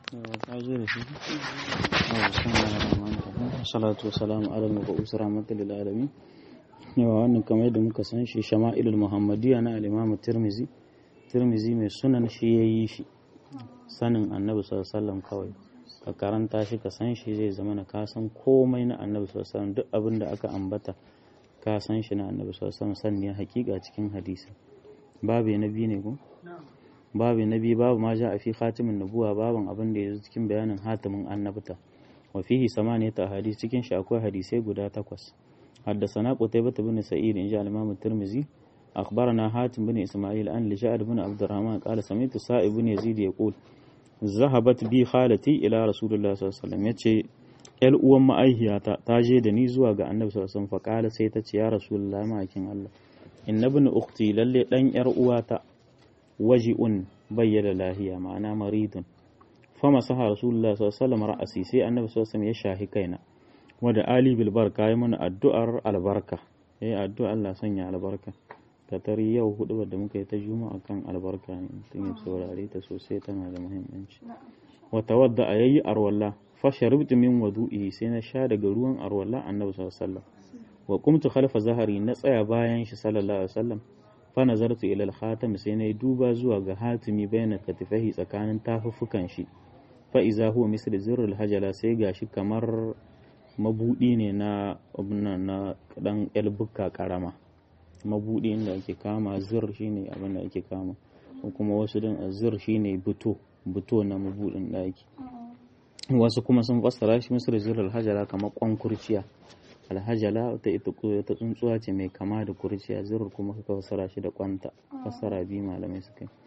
salatu wasalamu ala al-mab'us rahmatan lil alamin yawa wannan kamar yadda muka san shi shama'ilul muhammadiyya na al-imam tirmizi tirmizi mai sunan shi yayi shi sanin annabi sallallahu alaihi wasallam kawai ka karanta shi ka san shi zai zama na ka san komai na annabi sallallahu alaihi wasallam duk abin da aka ambata ka san shi na annabi sallallahu alaihi wasallam sanne hakika cikin hadisi babu na biyu ne ko babu na biyu babu ma ja a fi khatimin nubuwa babun abin da ya zo cikin bayanin hatimin annabta wa fihi samaniyata ahadith cikin shi akwai hadisai guda takwas حدثنا قتيبة بن سعيد إن جاء الإمام الترمذي أخبرنا حاتم بن إسماعيل أن لجعد بن عبد الرحمن قال سمعت سائب بن يزيد يقول ذهبت بي خالتي إلى رسول الله صلى الله عليه وسلم يتشي ‘yar uwan ma'aihiyata ta je da ni zuwa ga annabi sallallahu alaihi wasallam faƙala sai ta ce ya rasulullahi ma'aikin Allah inna bin ukhti lalle dan ‘yar uwata waji'un bayyana lahiya ma'ana maridun fama saha rasulullah sallallahu alaihi wasallam ra'asi sai annabi sallallahu alaihi wasallam ya shahi kaina wada ali bil barka yi mana addu'ar albarka eh addu'a Allah sanya albarka ka tari yau hudu da muka yi ta juma'a kan albarka ne mutum ya saurare ta sosai tana da muhimmanci wa tawadda ayi arwalla fa sharibtu min wudu'i sai na sha daga ruwan arwalla annabi sallallahu alaihi wasallam wa qumtu khalfa zahari na tsaya bayan shi sallallahu alaihi wasallam fa nazartu ila al-khatam sai na duba zuwa ga hatimi bayna katifahi tsakanin tafuffukan shi fa iza huwa misl zirrul hajala sai gashi kamar mabudi ne na na dan elbuka karama mabudi inda ake kama zir shine abin da ake kama ko kuma wasu din zir shine buto buto na mabudin daki wasu kuma sun fassara shi misal zirrul hajala kamar kwan kurciya alhajala ta ita ta tsuntsuwa ce mai kama da kurciya zirr kuma suka fassara shi da kwanta fassara biyu malamai suka yi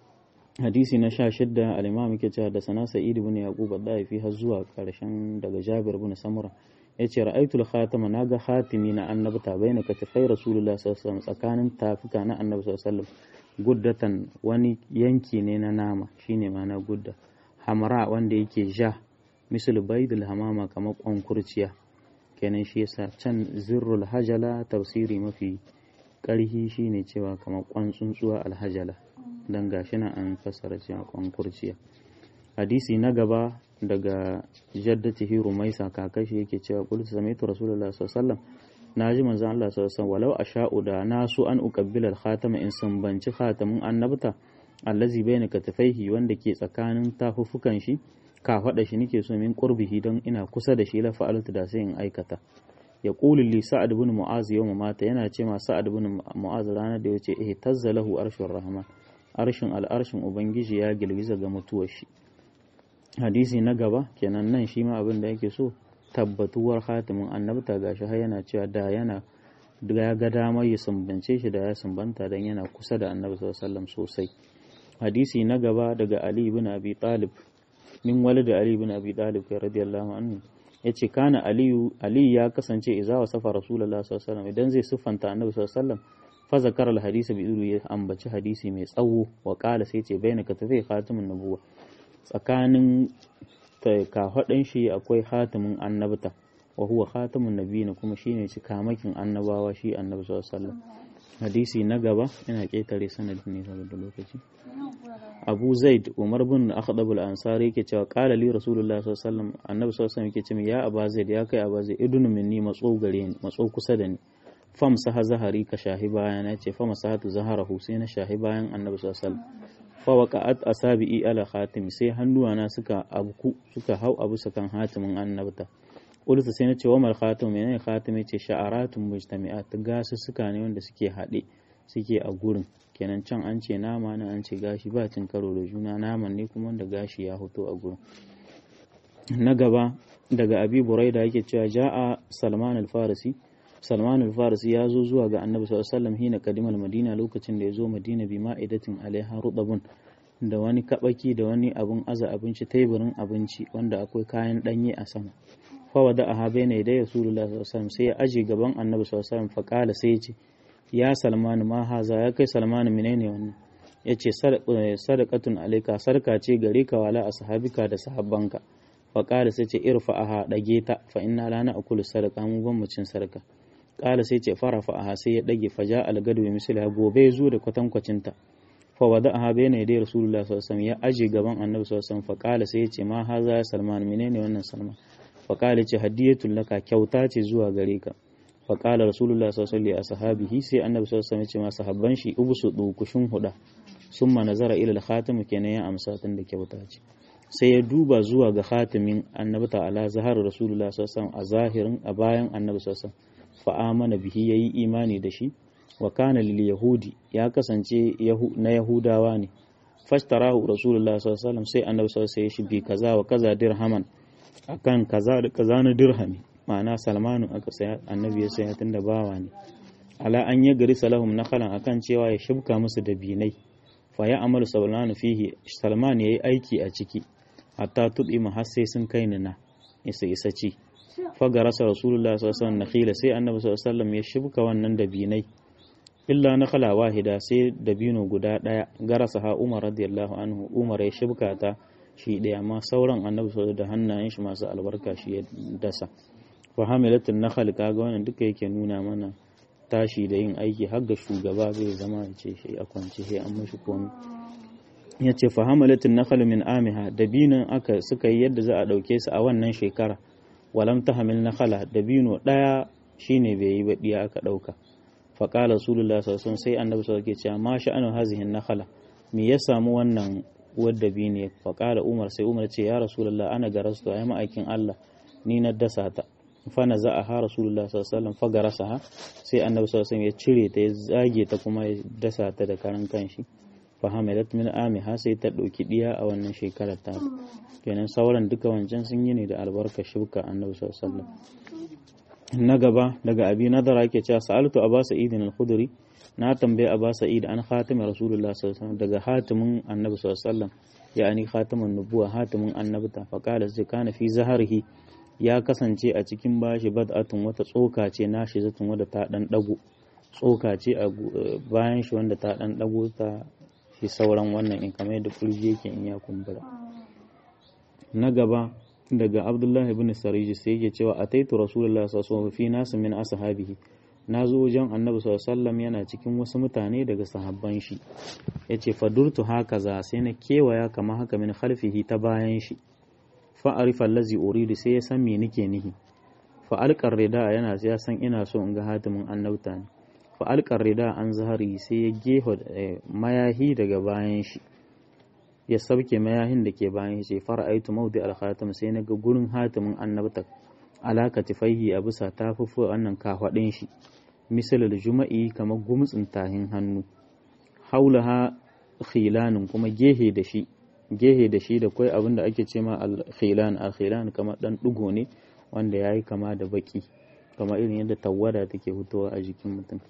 hadisi na sha shidda al-imam yake cewa da sana sa'id ibn yaqub ad-daifi har zuwa karshen daga jabir ibn samura yace ra'aytul khatama naga khatimi na annabta baina katifai rasulullah sallallahu alaihi wasallam tsakanin tafuka na annabi sallallahu alaihi wasallam guddatan wani yanki ne na nama shine ma'ana gudda hamra wanda yake ja misal baydul hamama kamar kwankurciya kenan shi yasa can zirrul hajala tafsiri mafi ƙarhi shine cewa kamar kwan tsuntsuwa alhajala don gashi na an fassara cewa kwan kurciya hadisi na gaba daga jaddati hiru maisa kakashi yake cewa qul sami'tu rasulullahi sallallahu alaihi wasallam naji manzon Allah sallallahu alaihi wasallam walau asha'u da nasu an uqabbila al-khatama in sambanci khatamin annabta allazi bayna katifaihi wanda ke tsakanin tafuffukan shi ka faɗa shi nake so min qurbihi don ina kusa da shi la fa'altu da sai in aikata ya qulu li sa'ad ibn mu'az yawma mata yana ce ma sa'ad ibn mu'az ranar da yace eh tazzalahu arshur rahman arshin al'arshin ubangiji ya girgiza ga mutuwar shi hadisi na gaba kenan nan shi ma abin da yake so tabbatuwar hatimin annabta gashi har yana cewa da yana ya ga damar ya sumbance shi da ya sumbanta dan yana kusa da annabi sallallahu alaihi wasallam sosai hadisi na gaba daga ali ibn abi talib min walid ali ibn abi talib radiyallahu anhu yace kana aliyu ali ya kasance idza wasafa rasulullahi sallallahu alaihi wasallam idan zai siffanta annabi sallallahu alaihi wasallam fa zakara al-hadisi bi idu ya ambaci hadisi mai tsawo wa qala sai ce baina ka tafi khatimun nubuwa tsakanin kafaɗin shi akwai khatimin annabta wa huwa khatimun nabiyina kuma shine cikamakin annabawa shi annabi sallallahu alaihi wasallam hadisi na gaba ina ketare sanadin ne saboda lokaci Abu Zaid Umar bin Akhdab al-Ansari yake cewa qala li Rasulullah sallallahu alaihi wasallam annabi sallallahu alaihi wasallam yake cewa ya Abu Zaid ya kai Abu Zaid idunu minni matso gare ni matso kusa da ni fam saha zahari ka shahi bayan ya ce fama sahatu zaharahu sai na shahi bayan annabi sallallahu alaihi wasallam fa waqa'at asabi'i ala khatim sai hannuwana suka abku suka hau abu sakan hatimin annabta ulsa sai na ce wa mal khatim menene khatim ce sha'aratun mujtami'at gasu suka ne wanda suke haɗe suke a gurin kenan can an ce nama nan an ce gashi ba cin karo da juna naman ne kuma wanda gashi ya hoto a gurin na gaba daga abi buraida yake cewa ja'a salman al-farisi salman al-farisi ya zo zuwa ga annabi sallallahu alaihi wasallam hina kadimal madina lokacin da ya zo madina bi ma'idatin alaiha rudabun da wani kabaki da wani abun aza abinci teburin abinci wanda akwai kayan danye a sama fa wada aha bayna da rasulullah sallallahu alaihi wasallam sai ya aje gaban annabi sallallahu alaihi wasallam fa kala sai ya ce ya salman ma haza ya kai salman menene wannan yace sadaqatun alayka sarka ce gare ka wala ashabika da sahabbanka fa kala sai ce irfa aha dage ta fa inna la na'kulu sadaqa mu ban mu cin sarka kala sai ce farafa aha sai ya dage faja algadu bi misali gobe zo da kwatankwacin ta fa wada'aha bayna yaday rasulullah sallallahu alaihi wasallam ya aje gaban annabi sallallahu alaihi wasallam fa qala sai ya ce ma haza ya salman menene wannan salman fa qala ce hadiyatul laka kyauta ce zuwa gare ka fa qala rasulullah sallallahu alaihi wasallam ashabihi sai annabi sallallahu alaihi wasallam ya ce ma sahabban shi ubusu kushin huda summa nazara ila al-khatam kenan ya amsa tun da kyauta ce sai ya duba zuwa ga khatimin annabi ta'ala zahar rasulullah sallallahu alaihi wasallam a zahirin a bayan annabi sallallahu alaihi wasallam fa amana bihi yayi imani da shi wa kana lil yahudi ya kasance na yahudawa ne fashtarahu rasulullah sallallahu alaihi wasallam sai annabi sallallahu alaihi wasallam bi kaza wa kaza dirhaman akan kaza da kaza na dirhami ma'ana salmanu aka saya annabi ya saya tunda bawa ne ala an ya gari salahum nakhalan akan cewa ya shibka musu da binai fa ya amalu salmanu fihi salman yayi aiki a ciki hatta tudi har sai sun kai ni na isa isa ci fagarasa rasulullah sallallahu alaihi wasallam nakhila sai annabi sallallahu alaihi wasallam ya shibka wannan da binai illa na khala wahida sai dabino guda daya garasa ha Umar radiyallahu anhu Umar ya shibka ta shi daya amma sauran annabi sallallahu da hannayen shi masu albarka shi ya dasa fa hamilatun nakhal kaga wannan duka yake nuna mana tashi da yin aiki har ga shugaba zai zama ya ce shi a kwance sai an mashi komai ya ce fa hamilatun nakhal min amiha dabinan aka suka yi yadda za a dauke su a wannan shekara walam tahmil nakhala dabino daya shine bai yi baɗiya aka dauka faƙala rasulullah sallallahu sai annabi sallallahu alaihi wasallam ma sha'anu hazihi nakhala me ya samu wannan wadda bi ne faƙala umar sai umar ce ya rasulullah ana garastu ai ma'aikin Allah ni na dasa ta fa na za a ha rasulullah sallallahu alaihi wasallam fa garasaha sai annabi sallallahu alaihi ya cire ta ya zage ta kuma ya dasa ta da karan kanshi fa hamalat min amiha sai ta dauki diya a wannan shekarar ta kenan sauran duka wancan sun yi ne da albarka shuka annabi sallallahu alaihi wasallam na gaba daga abi nadara yake cewa sa'altu aba sa'id al-khudri na tambaye aba sa'id an khatimin rasulullah sallallahu alaihi daga hatimin annabi sallallahu alaihi wasallam yani khatimin nubuwa hatimin annabta fa qala sai kana fi zaharihi ya kasance a cikin bashi bad'atun wata tsoka ce nashi zatun wadda ta dan dago tsoka ce a bayan shi wanda ta dan dago ta shi sauran wannan in kamar yadda kurji yake in ya kumbura na gaba daga abdullahi ibn sariji sai yake cewa ataitu rasulullah sallallahu alaihi wasallam fi nas min ashabihi na zo wajen annabi sallallahu alaihi yana cikin wasu mutane daga sahabban shi yace fadurtu haka za sai na kewaya kamar haka min khalfihi ta bayan shi fa arifa allazi uridu sai ya san me nake nihi fa alqar rida yana ya san ina so in ga hatimin annabta ne fa alqar rida an zahari sai ya geho mayahi daga bayan shi ya sauke mayahin da ke bayan shi fara aitu maudi alkhatam sai na ga gurin hatimin annabta alaka tifaihi a bisa tafufu wannan kafaɗin shi misalul juma'i kamar gumtsin tahin hannu haulaha khilanin kuma gehe da shi gehe da shi da kai abin da ake ce ma al-khilan al-khilan kamar dan dugo ne wanda yayi kama da baki kamar irin yadda tawada take fitowa a jikin mutum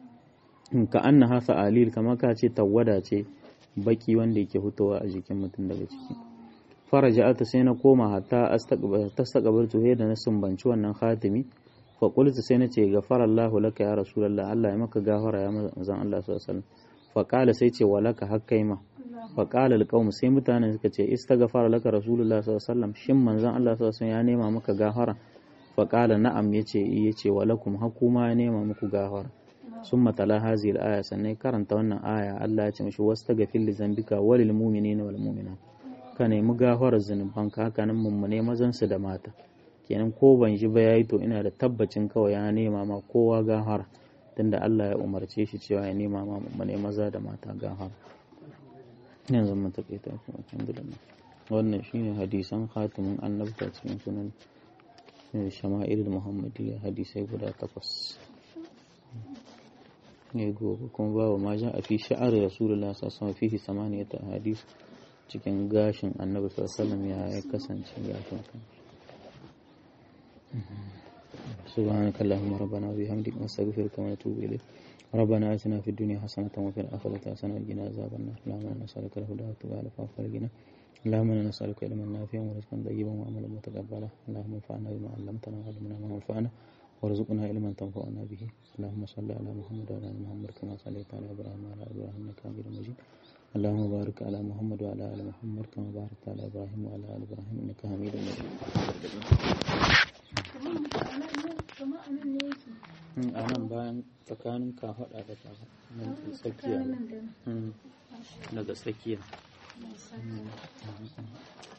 ka annaha fa'alil kamar ka ce tawada ce baki wanda yake fitowa a jikin mutum daga ciki faraja'ata sai na koma hatta tastaqbaltu he da na sumbanci wannan khatimi fa qultu sai nace ghafara Allahu laka ya rasulullah Allah ya maka gafara ya manzon Allah sallallahu alaihi wasallam fa qala sai ce walaka hakkaima fa qala alqaum sai mutanen suka ce istaghfara laka rasulullah sallallahu alaihi wasallam shin manzon Allah sallallahu alaihi wasallam ya nema maka gafara fa qala na'am yace yace walakum hakuma ya nema muku gafara summa tala hazil aya sannan karanta wannan aya Allah ya ce mishi wastaghfir li zambika walil mu'minina wal mu'minat ka nemi gafarar zunubanka haka nan mummune mazan su da mata kenan ko ban ji ba yayi to ina da tabbacin kawai ya nema ma kowa gafara tunda Allah ya umarce shi cewa ya nema ma mummune maza da mata gafara yanzu mun takaita shi alhamdulillah wannan shine hadisan khatimin annabta cikin sunan shama'il muhammadiyya hadisai guda takwas ne gobe kuma babu ma ja a fi sha'ar rasulullah sallallahu alaihi samaniyata hadis cikin gashin annabi sallallahu ya ya kasance gashin kan سبحانك اللهم ربنا وبحمدك نستغفرك ونتوب إليك ربنا آتنا في الدنيا حسنة وفي الآخرة حسنة وقنا عذاب النار اللهم إنا نسألك الهدى والتقى والعفاف والغنى اللهم إنا نسألك علما نافعا ورزقا طيبا وعملا متقبلا اللهم انفعنا بما علمتنا وعلمنا ما ينفعنا وارزقنا علما تنفعنا به اللهم صل على محمد وعلى ال محمد كما صليت على ابراهيم وعلى ال ابراهيم انك حميد مجيد اللهم بارك على محمد وعلى ال محمد كما باركت على ابراهيم وعلى ال ابراهيم انك حميد مجيد a nan bayan tsakanin kafaɗa da kafaɗa nan tsakiya daga tsakiya